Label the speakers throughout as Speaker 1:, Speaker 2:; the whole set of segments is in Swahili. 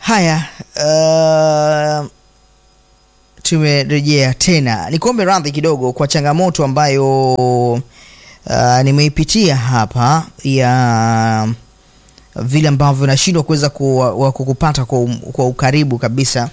Speaker 1: Haya, uh, tumerejea tena. Nikuombe radhi kidogo kwa changamoto ambayo uh, nimeipitia hapa ya vile ambavyo nashindwa kuweza ku- kukupata kwa, um- kwa ukaribu kabisa,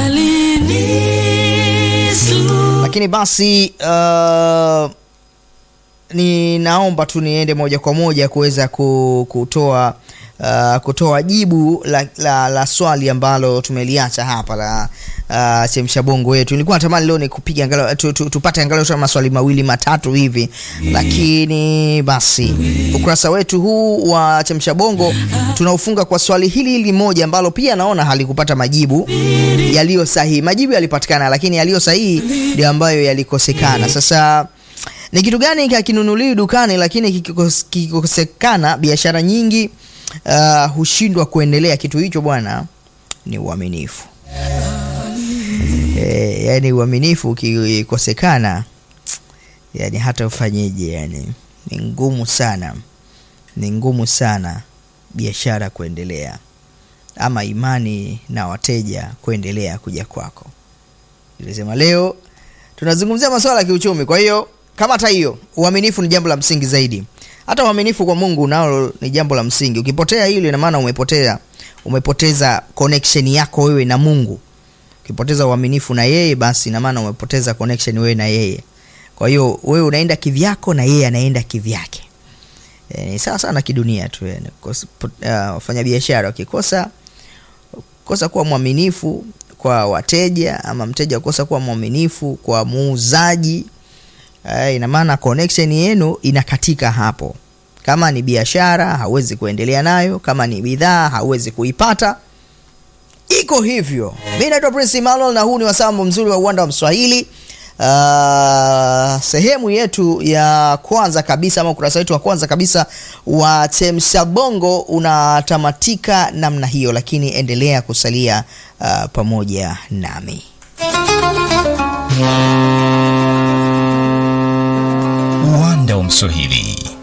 Speaker 1: lakini basi uh, ninaomba tu niende moja kwa moja kuweza ku- kutoa uh, kutoa jibu la, la, la swali ambalo tumeliacha hapa la uh, chemsha bongo wetu. Nilikuwa natamani leo nikupiga angalau tu, tu, tupate angalau hata maswali mawili matatu hivi, lakini basi ukurasa wetu huu wa chemsha bongo tunaufunga kwa swali hili hili moja ambalo pia naona halikupata majibu yaliyo sahihi. Majibu yalipatikana, lakini yaliyo sahihi ndio ambayo yalikosekana. Sasa ni kitu gani hakinunuliwi dukani lakini kikikos- kikikosekana biashara nyingi uh, hushindwa kuendelea? Kitu hicho bwana ni uaminifu. E, yani uaminifu ukikosekana, yani hata ufanyeje, yani ni ngumu sana, ni ngumu sana biashara kuendelea ama imani na wateja kuendelea kuja kwako. Nilisema leo tunazungumzia masuala ya kiuchumi. Kwa hiyo kama hata hiyo uaminifu ni jambo la msingi zaidi. Hata uaminifu kwa Mungu nalo ni jambo la msingi. Ukipotea hilo, ina maana umepotea, umepoteza connection yako wewe na Mungu. Ukipoteza uaminifu na yeye, basi ina maana umepoteza connection wewe na yeye. Kwa hiyo wewe unaenda kivyako na yeye anaenda kivyake. E, ni sawa sana kidunia tu yani. Kos- pot- ah, Wafanyabiashara wakikosa kosa kuwa mwaminifu kwa wateja ama mteja kukosa kuwa mwaminifu kwa muuzaji eh, ina maana connection yenu inakatika hapo. Kama ni biashara hauwezi kuendelea nayo, kama ni bidhaa hauwezi kuipata. Iko hivyo. Mimi naitwa Prince Emmanuel na huu ni wasambo mzuri wa uwanda wa Mswahili. Uh, sehemu yetu ya kwanza kabisa ama ukurasa wetu wa kwanza kabisa wa Chemsha Bongo unatamatika namna hiyo, lakini endelea kusalia uh, pamoja nami.
Speaker 2: Uwanda wa Mswahili